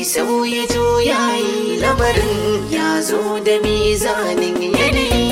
mai sauya juyayi lamarin ya zo da mizanin yanayi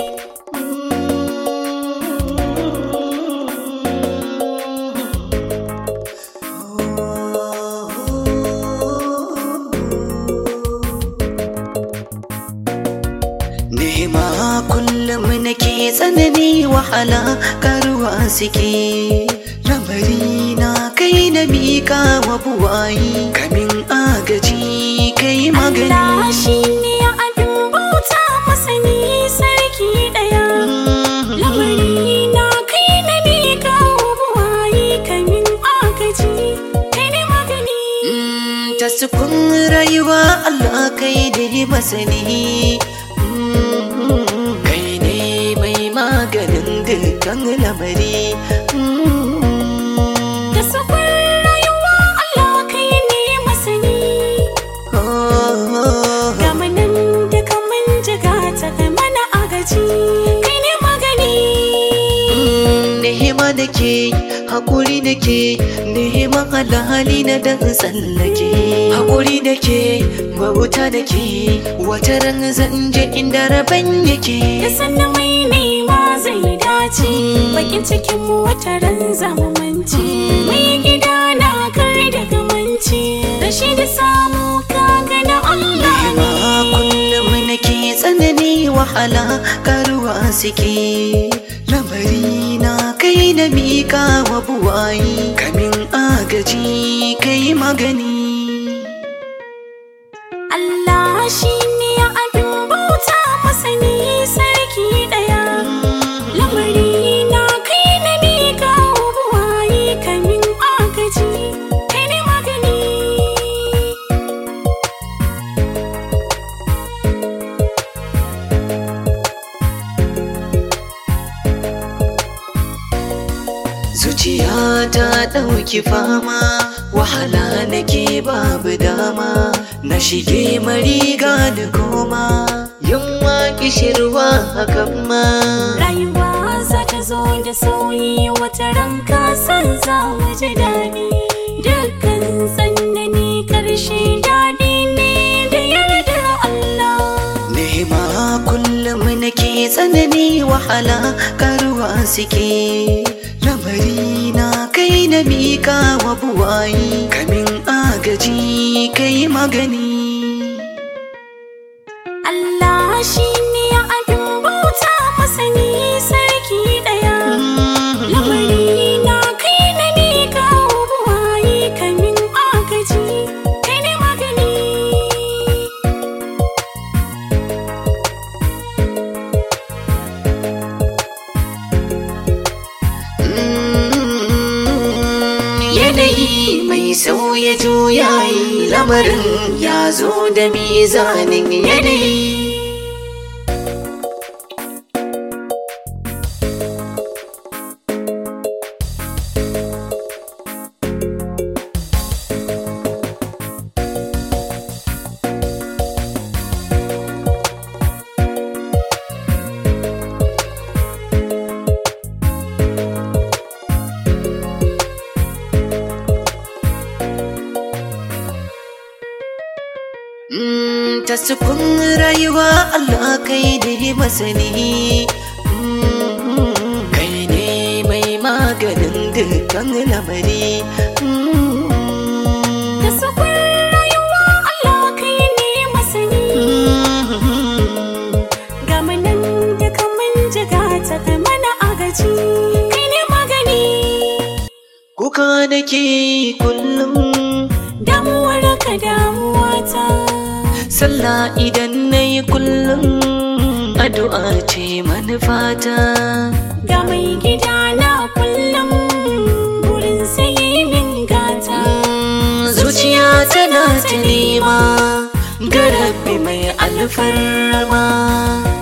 Nema kullum nake tsanani wahala karuwa suke Lamari na kai na mika wa buwayi Kamin agaji kai Allah magani shi ne abin bauta masani sarki ɗaya. Lamari na kai na miƙa wa buwayi kamin agaji kai ne magani. Mm, Ta sukun rayuwa Allah kai ne masani Mm, Kai ne mai maganin dukkan lamari Mm. Da sufar rayuwa Allah kai ne masani. Ga manan da kaman jiga ta kai mana agaji kai ne magani. Nehima da ke haƙuri da ke Nehima alhali na dan tsallake haƙuri da ke bauta da ke wata ran zan je inda rabon Da yake sannan mai nema zai dace bakin cikin mu wata ran zamanci mai gida na kar da gamanci rashi da samu kaga na Allah Ma ne kullum nake tsanani wahala karuwa suke lamari na kai na mika wa buwayi kamin agaji kai magani Allah shi ne abin bauta masani sarki daya lamari na kai na miƙa wa buwaye kamin agaji kai ne magani Zuciya ta ɗauki fama wahala nake babu dama na shige mariga da koma yunwa kishirwa hakan ma Rayuwa za ta zo da sauyi wata ranka san za mu ji daɗi. Dukkan tsanani ƙarshe daɗi ne da yardar Allah. Nema kullum nake tsanani wahala karuwa suke lamari na kai na mika wa buwayi kamin agaji kai magani Allah shi ne abin bauta masani sarki ɗaya. Lamari na kai na miƙa wa buwaye kamin agaji kai ne magani. Yanayi mai sauya juyayi lamarin ya zo da mizanin yanayi. Mm, ta sukun rayuwa Allah kai ne masani Mm, kai ne mai maganin dukkan lamari Mm, Da sufar rayuwa Allah kai ne masani. Ga manan da kaman jiga ta kai mana agaji kai ne magani. kuka nake kullum Damuwar ka damuwa ta. sallah idan na yi kullum addu'a ce manufata Ga mai gida na kullum burin sai min gata. zuciya tana ta nema ga rabbi mai alfarma